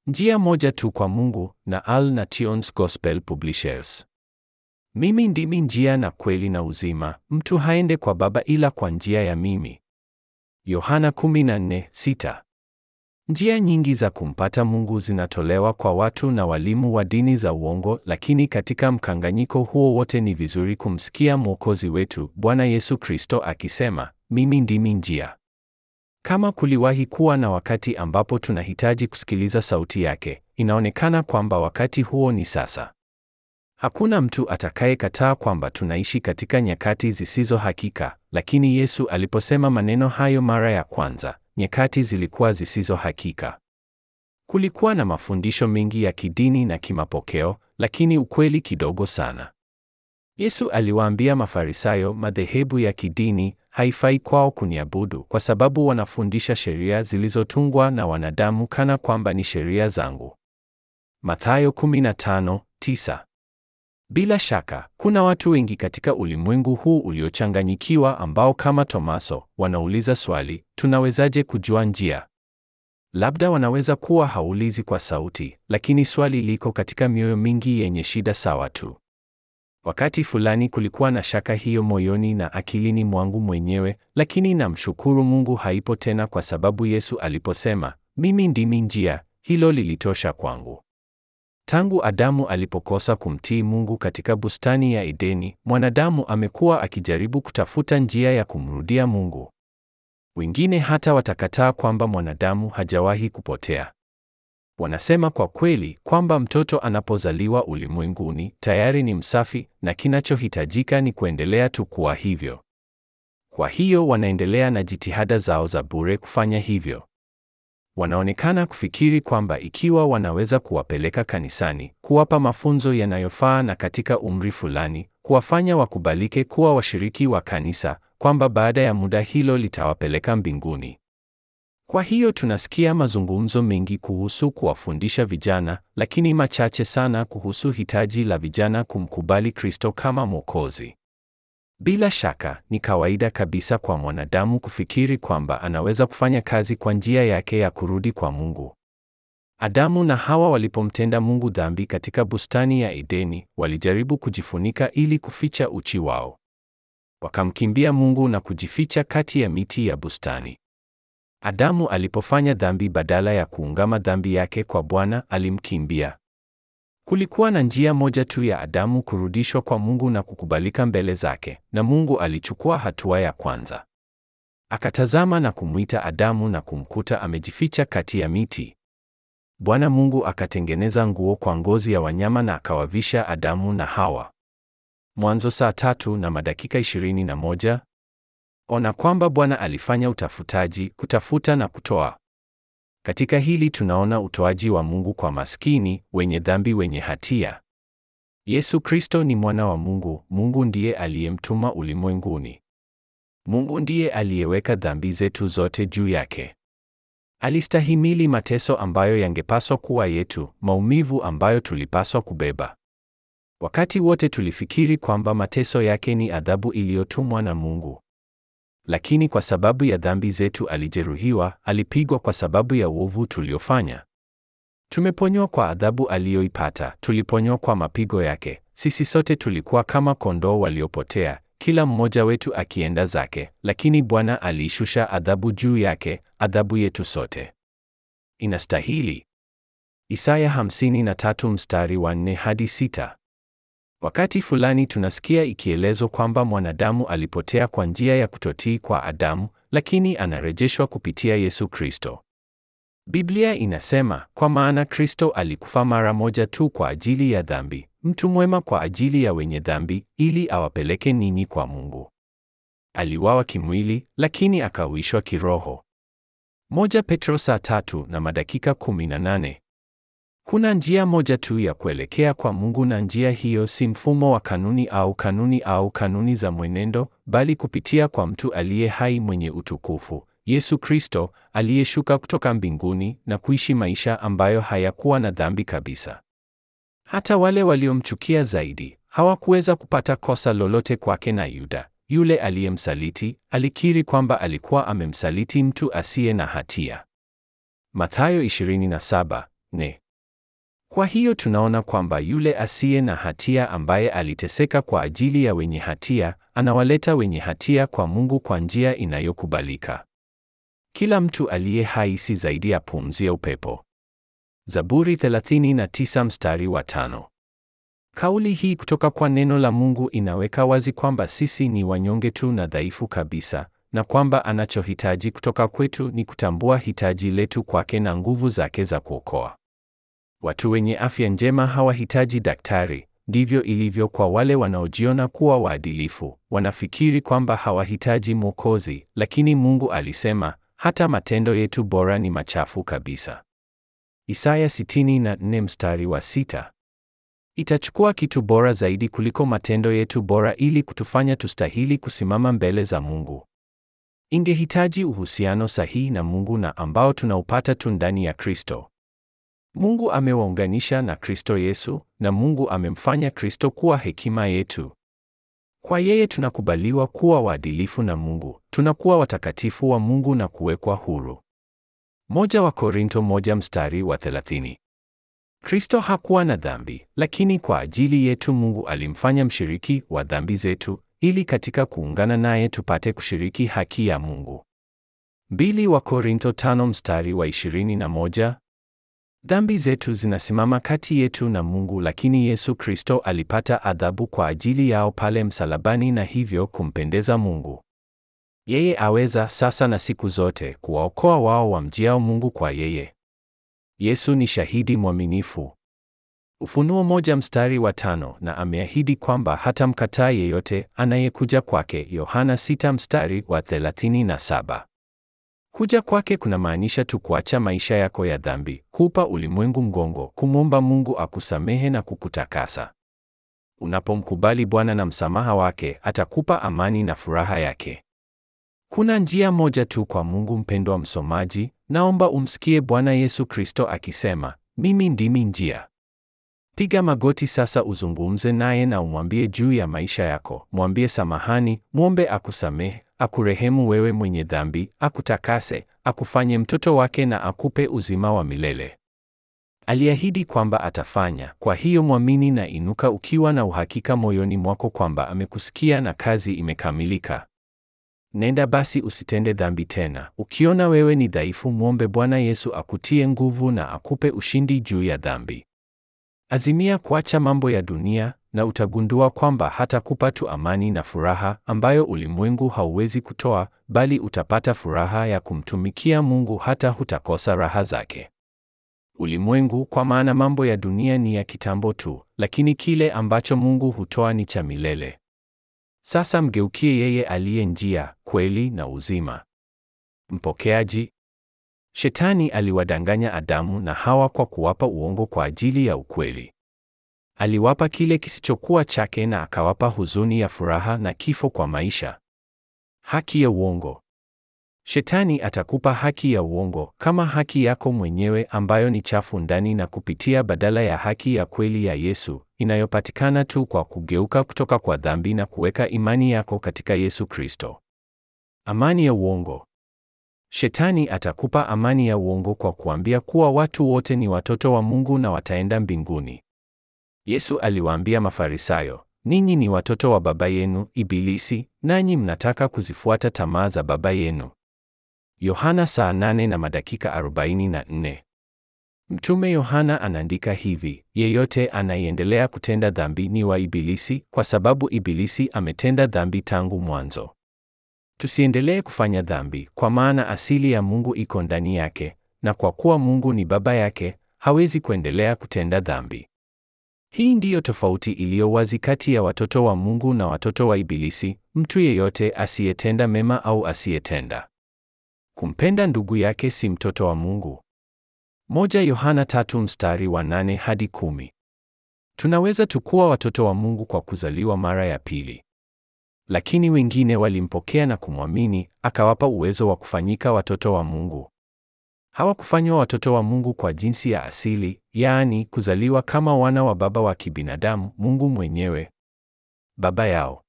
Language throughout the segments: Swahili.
Njia moja tu kwa Mungu na Al Nations Gospel Publishers. Mimi ndimi njia na kweli na uzima, mtu haende kwa Baba ila kwa njia ya mimi. Yohana 14:6. Njia nyingi za kumpata Mungu zinatolewa kwa watu na walimu wa dini za uongo, lakini katika mkanganyiko huo wote ni vizuri kumsikia Mwokozi wetu Bwana Yesu Kristo akisema, mimi ndimi njia. Kama kuliwahi kuwa na wakati ambapo tunahitaji kusikiliza sauti yake, inaonekana kwamba wakati huo ni sasa. Hakuna mtu atakayekataa kwamba tunaishi katika nyakati zisizo hakika, lakini Yesu aliposema maneno hayo mara ya kwanza, nyakati zilikuwa zisizo hakika. Kulikuwa na mafundisho mengi ya kidini na kimapokeo, lakini ukweli kidogo sana. Yesu aliwaambia Mafarisayo, madhehebu ya kidini haifai kwao kuniabudu kwa sababu wanafundisha sheria zilizotungwa na wanadamu kana kwamba ni sheria zangu. Mathayo 15:9. Bila shaka, kuna watu wengi katika ulimwengu huu uliochanganyikiwa ambao kama Tomaso wanauliza swali, tunawezaje kujua njia? Labda wanaweza kuwa haulizi kwa sauti, lakini swali liko katika mioyo mingi yenye shida sawa tu. Wakati fulani kulikuwa na shaka hiyo moyoni na akilini mwangu mwenyewe, lakini namshukuru Mungu haipo tena kwa sababu Yesu aliposema, mimi ndimi njia, hilo lilitosha kwangu. Tangu Adamu alipokosa kumtii Mungu katika bustani ya Edeni, mwanadamu amekuwa akijaribu kutafuta njia ya kumrudia Mungu. Wengine hata watakataa kwamba mwanadamu hajawahi kupotea. Wanasema kwa kweli kwamba mtoto anapozaliwa ulimwenguni tayari ni msafi na kinachohitajika ni kuendelea tu kuwa hivyo. Kwa hiyo wanaendelea na jitihada zao za bure kufanya hivyo. Wanaonekana kufikiri kwamba ikiwa wanaweza kuwapeleka kanisani, kuwapa mafunzo yanayofaa na katika umri fulani, kuwafanya wakubalike kuwa washiriki wa kanisa, kwamba baada ya muda hilo litawapeleka mbinguni. Kwa hiyo tunasikia mazungumzo mengi kuhusu kuwafundisha vijana, lakini machache sana kuhusu hitaji la vijana kumkubali Kristo kama Mwokozi. Bila shaka, ni kawaida kabisa kwa mwanadamu kufikiri kwamba anaweza kufanya kazi kwa njia yake ya kurudi kwa Mungu. Adamu na Hawa walipomtenda Mungu dhambi katika bustani ya Edeni, walijaribu kujifunika ili kuficha uchi wao. Wakamkimbia Mungu na kujificha kati ya miti ya bustani. Adamu alipofanya dhambi badala ya kuungama dhambi yake kwa Bwana, alimkimbia. Kulikuwa na njia moja tu ya Adamu kurudishwa kwa Mungu na kukubalika mbele zake, na Mungu alichukua hatua ya kwanza. Akatazama na kumwita Adamu na kumkuta amejificha kati ya miti. Bwana Mungu akatengeneza nguo kwa ngozi ya wanyama na akawavisha Adamu na Hawa. Mwanzo saa tatu na madakika ishirini na moja. Ona kwamba Bwana alifanya utafutaji, kutafuta na kutoa. Katika hili tunaona utoaji wa Mungu kwa maskini, wenye dhambi, wenye hatia. Yesu Kristo ni mwana wa Mungu, Mungu ndiye aliyemtuma ulimwenguni. Mungu ndiye aliyeweka dhambi zetu zote juu yake. Alistahimili mateso ambayo yangepaswa kuwa yetu, maumivu ambayo tulipaswa kubeba. Wakati wote tulifikiri kwamba mateso yake ni adhabu iliyotumwa na Mungu. Lakini kwa sababu ya dhambi zetu alijeruhiwa, alipigwa kwa sababu ya uovu tuliofanya. Tumeponywa kwa adhabu aliyoipata, tuliponywa kwa mapigo yake. Sisi sote tulikuwa kama kondoo waliopotea, kila mmoja wetu akienda zake, lakini Bwana aliishusha adhabu juu yake, adhabu yetu sote. Inastahili. Isaya 53 mstari wa 4 hadi 6. Wakati fulani tunasikia ikielezwa kwamba mwanadamu alipotea kwa njia ya kutotii kwa Adamu, lakini anarejeshwa kupitia Yesu Kristo. Biblia inasema, kwa maana Kristo alikufa mara moja tu kwa ajili ya dhambi, mtu mwema kwa ajili ya wenye dhambi, ili awapeleke ninyi kwa Mungu. Aliwawa kimwili, lakini akauishwa kiroho. Moja Petro saa tatu na madakika 18. Kuna njia moja tu ya kuelekea kwa Mungu na njia hiyo si mfumo wa kanuni au kanuni au kanuni za mwenendo, bali kupitia kwa mtu aliye hai mwenye utukufu, Yesu Kristo, aliyeshuka kutoka mbinguni na kuishi maisha ambayo hayakuwa na dhambi kabisa. Hata wale waliomchukia zaidi hawakuweza kupata kosa lolote kwake na Yuda, yule aliyemsaliti, alikiri kwamba alikuwa amemsaliti mtu asiye na hatia. Mathayo 27 Ne. Kwa hiyo tunaona kwamba yule asiye na hatia ambaye aliteseka kwa ajili ya wenye hatia, anawaleta wenye hatia kwa Mungu kwa njia inayokubalika. Kila mtu aliye hai si zaidi ya pumzi ya upepo. Zaburi 39 mstari wa tano. Kauli hii kutoka kwa neno la Mungu inaweka wazi kwamba sisi ni wanyonge tu na dhaifu kabisa, na kwamba anachohitaji kutoka kwetu ni kutambua hitaji letu kwake na nguvu zake za kuokoa. Watu wenye afya njema hawahitaji daktari. Ndivyo ilivyo kwa wale wanaojiona kuwa waadilifu. Wanafikiri kwamba hawahitaji Mwokozi, lakini Mungu alisema, hata matendo yetu bora ni machafu kabisa. Isaya 64 mstari wa sita. Itachukua kitu bora zaidi kuliko matendo yetu bora ili kutufanya tustahili kusimama mbele za Mungu. Ingehitaji uhusiano sahihi na Mungu na ambao tunaupata tu ndani ya Kristo. Mungu amewaunganisha na Kristo Yesu na Mungu amemfanya Kristo kuwa hekima yetu. Kwa yeye tunakubaliwa kuwa waadilifu na Mungu, tunakuwa watakatifu wa Mungu na kuwekwa huru. Moja wa Korinto moja mstari wa 30. Kristo hakuwa na dhambi, lakini kwa ajili yetu Mungu alimfanya mshiriki wa dhambi zetu ili katika kuungana naye tupate kushiriki haki ya Mungu. Mbili wa Korinto tano mstari wa 21. Dhambi zetu zinasimama kati yetu na Mungu, lakini Yesu Kristo alipata adhabu kwa ajili yao pale msalabani na hivyo kumpendeza Mungu. Yeye aweza sasa na siku zote kuwaokoa wao wamjiao Mungu kwa yeye. Yesu ni shahidi mwaminifu. Ufunuo moja mstari wa tano, na ameahidi kwamba hatamkataa yeyote anayekuja kwake. Yohana sita mstari wa 37. Kuja kwake kunamaanisha tu kuacha maisha yako ya dhambi, kupa ulimwengu mgongo, kumwomba Mungu akusamehe na kukutakasa. Unapomkubali Bwana na msamaha wake, atakupa amani na furaha yake. Kuna njia moja tu kwa Mungu. Mpendwa msomaji, naomba umsikie Bwana Yesu Kristo akisema, mimi ndimi njia. Piga magoti sasa, uzungumze naye na umwambie juu ya maisha yako. Mwambie samahani, mwombe akusamehe, akurehemu wewe mwenye dhambi, akutakase, akufanye mtoto wake na akupe uzima wa milele. Aliahidi kwamba atafanya. Kwa hiyo mwamini na inuka ukiwa na uhakika moyoni mwako kwamba amekusikia na kazi imekamilika. Nenda basi usitende dhambi tena. Ukiona wewe ni dhaifu, mwombe Bwana Yesu akutie nguvu na akupe ushindi juu ya dhambi. Azimia kuacha mambo ya dunia na utagundua kwamba hatakupa tu amani na furaha ambayo ulimwengu hauwezi kutoa, bali utapata furaha ya kumtumikia Mungu hata hutakosa raha zake. Ulimwengu, kwa maana mambo ya dunia ni ya kitambo tu, lakini kile ambacho Mungu hutoa ni cha milele. Sasa mgeukie yeye aliye njia, kweli na uzima. Mpokeaji. Shetani aliwadanganya Adamu na Hawa kwa kuwapa uongo kwa ajili ya ukweli. Aliwapa kile kisichokuwa chake na akawapa huzuni ya furaha na kifo kwa maisha. Haki ya uongo. Shetani atakupa haki ya uongo kama haki yako mwenyewe ambayo ni chafu ndani na kupitia badala ya haki ya kweli ya Yesu inayopatikana tu kwa kugeuka kutoka kwa dhambi na kuweka imani yako katika Yesu Kristo. Amani ya uongo. Shetani atakupa amani ya uongo kwa kuambia kuwa watu wote ni watoto wa Mungu na wataenda mbinguni. Yesu aliwaambia Mafarisayo, ninyi ni watoto wa baba yenu Ibilisi, nanyi mnataka kuzifuata tamaa za baba yenu. Yohana saa nane na madakika arobaini na nne. Mtume Yohana anaandika hivi, yeyote anayeendelea kutenda dhambi ni wa Ibilisi, kwa sababu Ibilisi ametenda dhambi tangu mwanzo. Tusiendelee kufanya dhambi, kwa maana asili ya Mungu iko ndani yake, na kwa kuwa Mungu ni baba yake, hawezi kuendelea kutenda dhambi. Hii ndiyo tofauti iliyo wazi kati ya watoto wa Mungu na watoto wa Ibilisi, mtu yeyote asiyetenda mema au asiyetenda kumpenda ndugu yake si mtoto wa Mungu. Moja Yohana tatu mstari wa nane hadi kumi. Tunaweza tukuwa watoto wa Mungu kwa kuzaliwa mara ya pili. Lakini wengine walimpokea na kumwamini, akawapa uwezo wa kufanyika watoto wa Mungu. Hawakufanywa watoto wa Mungu kwa jinsi ya asili, yaani kuzaliwa kama wana wa baba wa kibinadamu, Mungu mwenyewe, baba yao.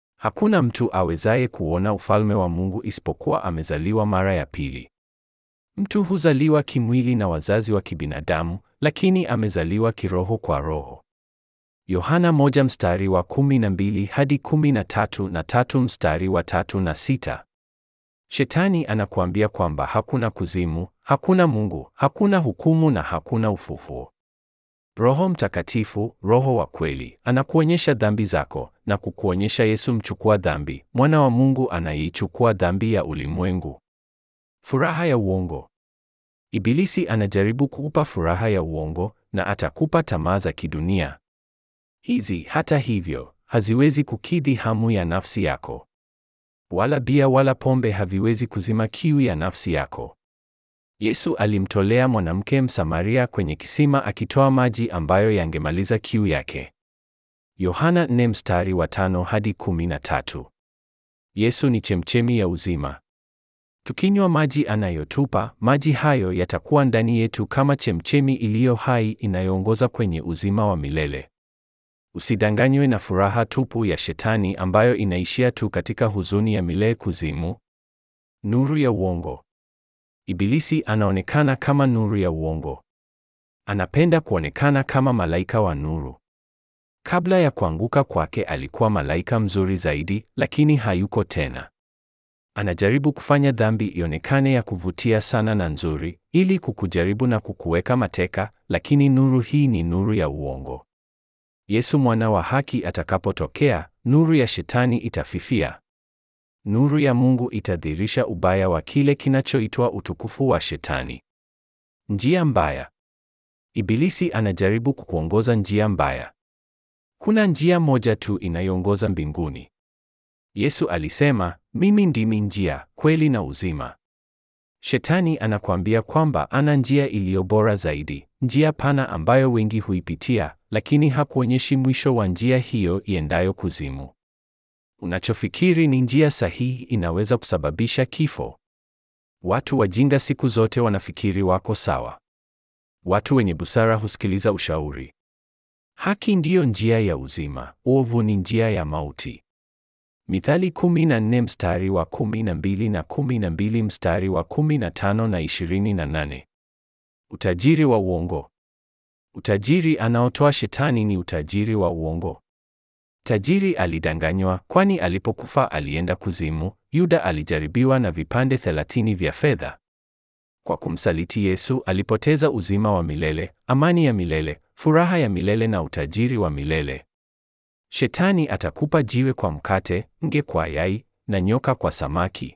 Hakuna mtu awezaye kuona ufalme wa Mungu isipokuwa amezaliwa mara ya pili. Mtu huzaliwa kimwili na wazazi wa kibinadamu, lakini amezaliwa kiroho kwa Roho. Yohana moja mstari wa kumi na mbili hadi kumi na tatu na tatu mstari wa tatu na sita. Shetani anakuambia kwamba hakuna kuzimu, hakuna Mungu, hakuna hukumu na hakuna ufufuo. Roho Mtakatifu, Roho wa kweli, anakuonyesha dhambi zako na kukuonyesha Yesu mchukua dhambi, mwana wa Mungu anayeichukua dhambi ya ulimwengu. Furaha ya uongo. Ibilisi anajaribu kukupa furaha ya uongo na atakupa tamaa za kidunia. Hizi hata hivyo haziwezi kukidhi hamu ya nafsi yako. Wala bia wala pombe haviwezi kuzima kiu ya nafsi yako. Yesu alimtolea mwanamke Msamaria kwenye kisima akitoa maji ambayo yangemaliza kiu yake. Yohana 4 mstari wa tano hadi kumi na tatu. Yesu ni chemchemi ya uzima. Tukinywa maji anayotupa, maji hayo yatakuwa ndani yetu kama chemchemi iliyo hai inayoongoza kwenye uzima wa milele. Usidanganywe na furaha tupu ya Shetani ambayo inaishia tu katika huzuni ya milele kuzimu. Nuru ya uongo. Ibilisi anaonekana kama nuru ya uongo. Anapenda kuonekana kama malaika wa nuru. Kabla ya kuanguka kwake alikuwa malaika mzuri zaidi, lakini hayuko tena. Anajaribu kufanya dhambi ionekane ya kuvutia sana na nzuri, ili kukujaribu na kukuweka mateka, lakini nuru hii ni nuru ya uongo. Yesu mwana wa haki atakapotokea, nuru ya Shetani itafifia. Nuru ya Mungu itadhihirisha ubaya wa kile kinachoitwa utukufu wa Shetani. Njia mbaya. Ibilisi anajaribu kukuongoza njia mbaya. Kuna njia moja tu inayoongoza mbinguni. Yesu alisema, mimi ndimi njia, kweli na uzima. Shetani anakuambia kwamba ana njia iliyo bora zaidi, njia pana ambayo wengi huipitia, lakini hakuonyeshi mwisho wa njia hiyo iendayo kuzimu. Unachofikiri ni njia sahihi inaweza kusababisha kifo. Watu wajinga siku zote wanafikiri wako sawa. Watu wenye busara husikiliza ushauri. Haki ndiyo njia ya uzima, uovu ni njia ya mauti. Mithali 14 mstari wa 12 na 12 mstari wa 15 na 28. Utajiri wa uongo. Utajiri anaotoa Shetani ni utajiri wa uongo. Tajiri alidanganywa, kwani alipokufa alienda kuzimu. Yuda alijaribiwa na vipande 30 vya fedha. Kwa kumsaliti Yesu alipoteza uzima wa milele, amani ya milele, furaha ya milele na utajiri wa milele. Shetani atakupa jiwe kwa mkate, nge kwa yai na nyoka kwa samaki.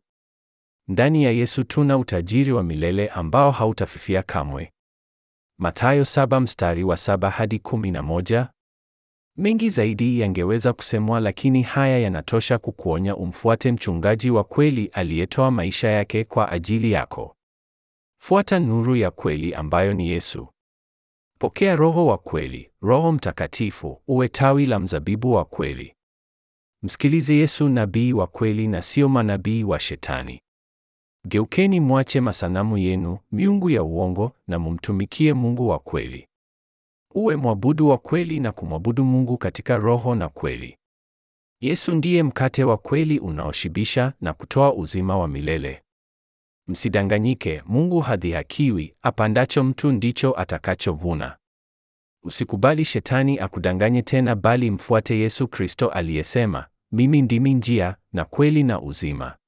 Ndani ya Yesu tuna utajiri wa milele ambao hautafifia kamwe. Mathayo saba mstari wa saba hadi kumi na moja. Mengi zaidi yangeweza kusemwa, lakini haya yanatosha kukuonya umfuate mchungaji wa kweli aliyetoa maisha yake kwa ajili yako. Fuata nuru ya kweli ambayo ni Yesu. Pokea Roho wa kweli, Roho Mtakatifu, uwe tawi la mzabibu wa kweli. Msikilize Yesu nabii wa kweli na sio manabii wa Shetani. Geukeni mwache masanamu yenu, miungu ya uongo na mumtumikie Mungu wa kweli. Uwe mwabudu wa kweli na kumwabudu Mungu katika roho na kweli. Yesu ndiye mkate wa kweli unaoshibisha na kutoa uzima wa milele. Msidanganyike, Mungu hadhihakiwi, apandacho mtu ndicho atakachovuna. Usikubali Shetani akudanganye tena bali mfuate Yesu Kristo aliyesema, mimi ndimi njia na kweli na uzima.